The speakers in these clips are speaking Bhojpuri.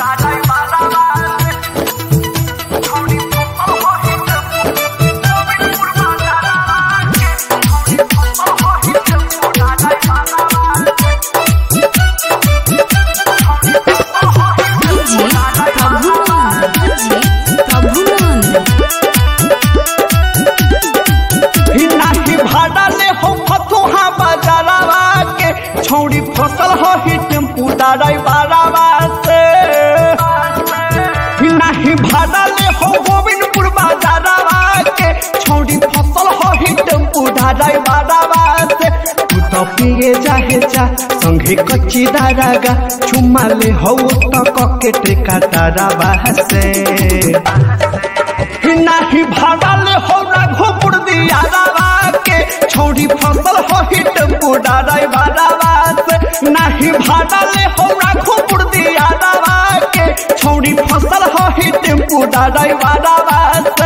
जी प्रभुनंद जी प्रभुनंद नाही भाड़ा ले हो फतुहा बाजारवा के छौड़ी फसल हो ही टेम्पू डाराई बारावा से नाही भाड़ा ले हो गोविंदपुर बाजारवा के छौड़ी फसल हो ही टेम्पू डाराई बारावा से तू तो पिए जाहे जा संगे कच्ची दारागा चुम्मा ले हो तो कके टेका दारावा से नाही भागल हो रघुपुर दिया रावा के छौड़ी फसल हो ही टेम्पू डाराई बारावा से नाही भागल हो रघुपुर दिया रावा के छौड़ी फसल हो ही टेम्पू डाराई बारावा से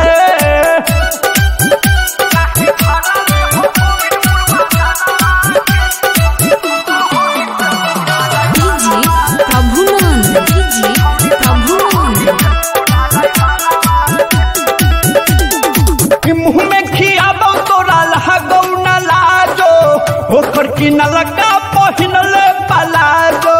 जी प्रभुनंद जी प्रभुनंद कि मुंह में खियाबो तोरा लहगौ न लाजो ओकर की न लगा पहिनले पलाजो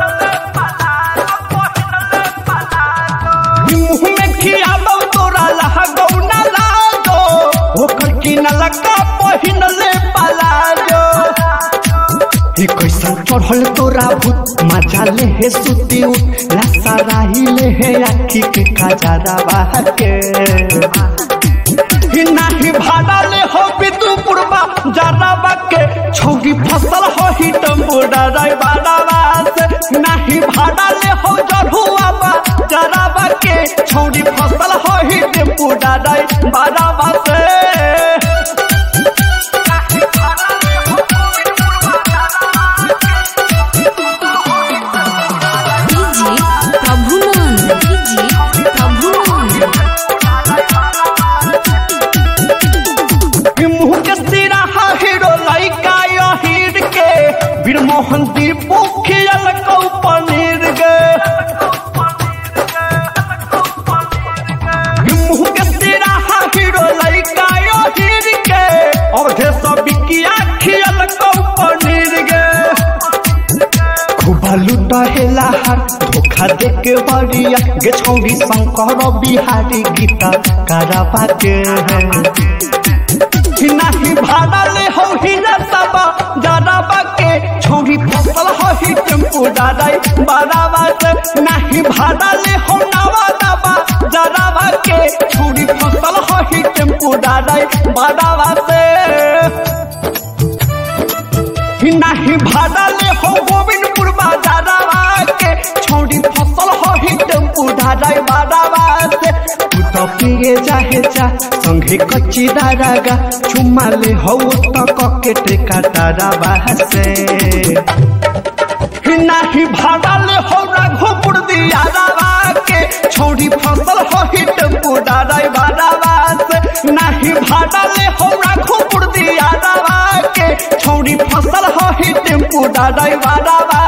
कि मुंह में खियाबो तोरा लहगौ न लाजो ओकर की न लगा पहिनले पलाजो हे कैसन चढ़ल तोरा भूत मजा ले हे सुती उठ लासा राही ले हे आखी के खजारा के ही नाही भाड़ा ले हो बितु पुरबा जराबा के छौगी फसल हो ही टम्बू डराई बाड़ावा से नाही भाड़ा ले हो जरुआ बा जराबा के छौगी फसल हो ही टेम्पू डराई बाड़ावा से जी प्रभुनंद जी प्रभुनंद कि मुँह के सिरा हीरो लइका यो हीर के वीर मोहन दीपू खियल कौ पनीर गे कि मुँह के सिरा हीरो लइका यो हीर के औधे सब बिकिया खियल कौ पनीर गे खूबा लूटा हेला हार धोखा दे के बड़िया गे छौड़ी शंकर बिहारी गीता कराबा के है नाही भाड़ा ले हो ही न सबा जराबा के छौड़ी फसल हो ही टेम्पू डाराई बाराबा से नाही भाड़ा ले हो नवा दबा जराबा के छौड़ी फसल हो ही टेम्पू डाराई बाराबा से नाही भाड़ा ले हो गोविंदपुर बाजारवा के छौड़ी फसल हो ही टेम्पू ढाडाई बारावा से तू तो पिए जाहे जा संगे कच्ची दारागा चुम्मा ले हो तो कके टेका दारावा से नाही भाड़ा ले हो रघुपुर दिया रावा के छौड़ी फसल हो ही टेम्पू डाराई बारावा से नाही भाड़ा ले हो रघुपुर दिया रावा के छौड़ी फसल हो ही टेम्पू डाराई बारावा